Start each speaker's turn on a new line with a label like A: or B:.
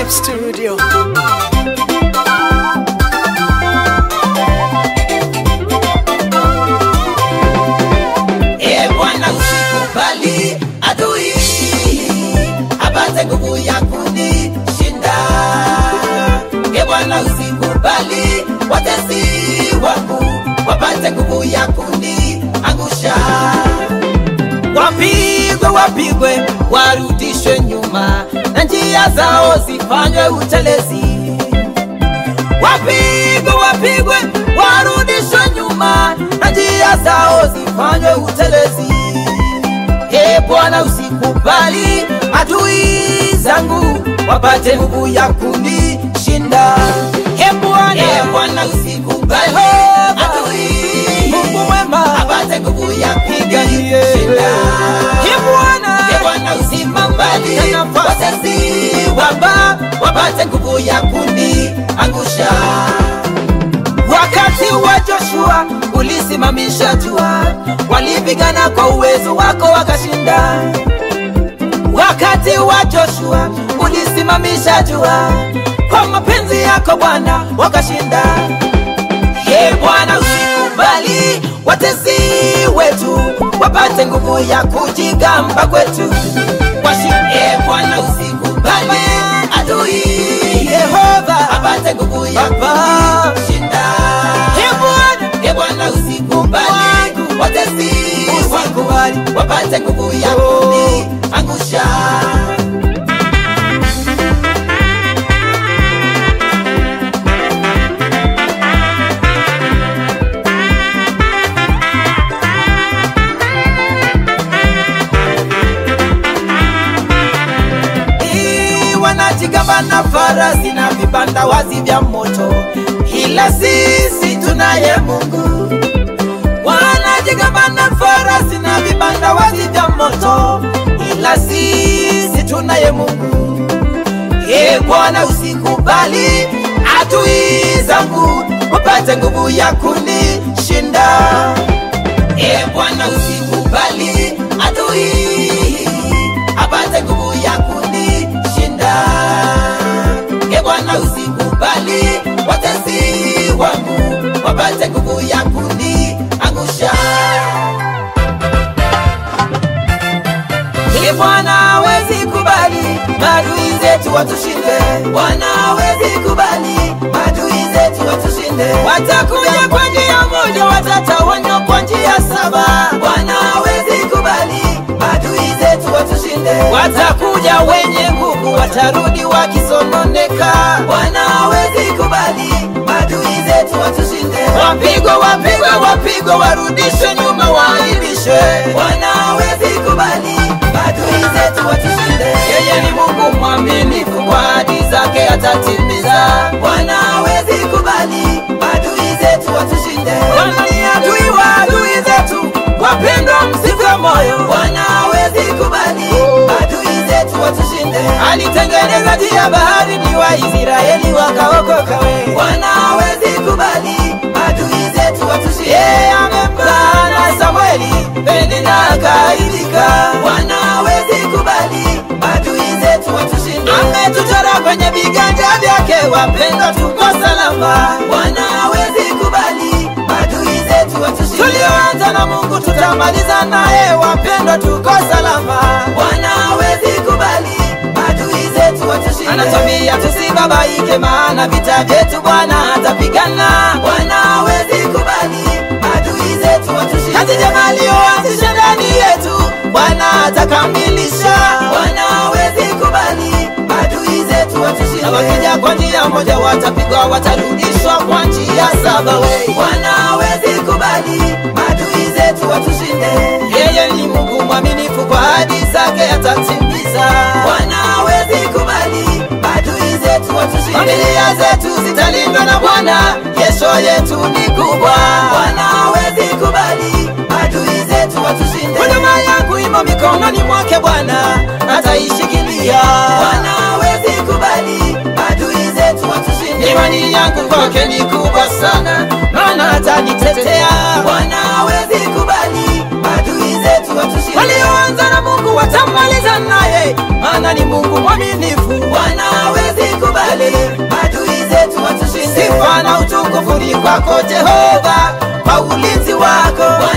A: Vibe Studio.
B: E Bwana, usikubali adui apate nguvu ya kunishinda. E Bwana, usikubali watesi wangu wapate nguvu ya kuniangusha. Wapigwe, wapigwe, warudishwe nyuma na njia zao zifanywe utelezi wapigwe wapigwe warudishwe nyuma na njia zao zifanywe utelezi e bwana usikubali adui zangu wapate nguvu ya kunishinda e bwana e bwana usikubali adui mungu mwema apate nguvu ya kunishinda e bwana e bwana usikubali watesi waba wapate nguvu ya kuniangusha wakati wa Joshua ulisimamisha jua, walipigana kwa uwezo wako wakashinda. Wakati wa Joshua ulisimamisha jua, kwa mapenzi yako Bwana wakashinda. Ye Bwana, usikubali watesi wetu wapate nguvu ya kujigamba kwetu. Washinde Bwana, usikubali adui Yehova apate nguvu ya kushinda. Ye Bwana, Ye Bwana, usikubali watesi wangu wapate nguvu ya kuniangusha. Ii, wanajigamba na farasi na vibanda wazi vya moto, ila sisi tunaye Mungu. Wanajigamba na farasi na vibanda wazi vya moto, ila sisi tunaye Mungu. E Bwana, usikubali adui zangu wapate nguvu ya kunishinda. E Bwana, usikubali adui apate nguvu ya kunishinda. E Bwana, usikubali watesi wangu wapate nguvu ya kuniangusha. E Bwana, hawezi kubali maadui zetu watushinde. Bwana, hawezi kubali maadui zetu watushinde. Watakuja kwa njia moja, watatawanywa kwa njia saba. Bwana, hawezi kubali maadui zetu watushinde. Watakuja wenye nguvu, watarudi wakisononeka. Bwana, hawezi kubali maadui zetu watushinde. Wapigwe, wapigwe, wapigwe, warudishwe nyuma, waaibishwe. Bwana, hawezi kubali maadui zetu watushinde. Yeye ni Mungu mwaminifu, kwa ahadi zake atatimiza. Bwana hawezi kubali maadui zetu watushinde. Bwana ni adui wa adui zetu, wapendwa, msife moyo. Bwana hawezi kubali maadui zetu watushinde. Alitengeneza njia bahari, ni Waisraeli wakaokoka. we. Bwana hawezi kubali maadui zetu watushinde. Yeye amempana Samueli, Penina akaidika. Bwana hawezi kubali maadui zetu watushinde. Ametuchora kwenye viganja vyake, wapendwa, tuko salama. Bwana hawezi kubali maadui zetu watushinde. Tulioanza na Mungu tutamaliza naye, wapendwa, tuko salama. Bwana hawezi kubali maadui zetu watushinde. Anatwambia tusibabaike, maana vita vyetu Bwana atapigana. Bwana hawezi kubali maadui zetu watushinde. Kazi njema aliyoanzisha ndani yetu Bwana atakamilisha. Bwana hawezi kubali maadui zetu watushinde. Na wakija kwa njia moja watapigwa, watarudishwa kwa njia saba. we. Bwana hawezi kubali maadui zetu watushinde. Yeye ni Mungu mwaminifu, kwa ahadi zake atatimiza. Bwana hawezi kubali maadui zetu watushinde. Familia zetu zitalindwa na Bwana, kesho yetu ni kubwa. Bwana hawezi kubali maadui zetu watushinde. Huduma yangu imo mikononi mwake Bwana, ataishikilia. Bwana hawezi kubali maadui zetu watushinde. Imani yangu kwake ni kubwa sana, maana atanitetea. Bwana hawezi kubali maadui zetu watushinde. Walioanza na Mungu watamaliza naye, maana ni Mungu mwaminifu. Bwana hawezi kubali zikubali, maadui zetu watushinde. Sifa na utukufu ni kwako Jehova, kwa ulinzi wako Bwana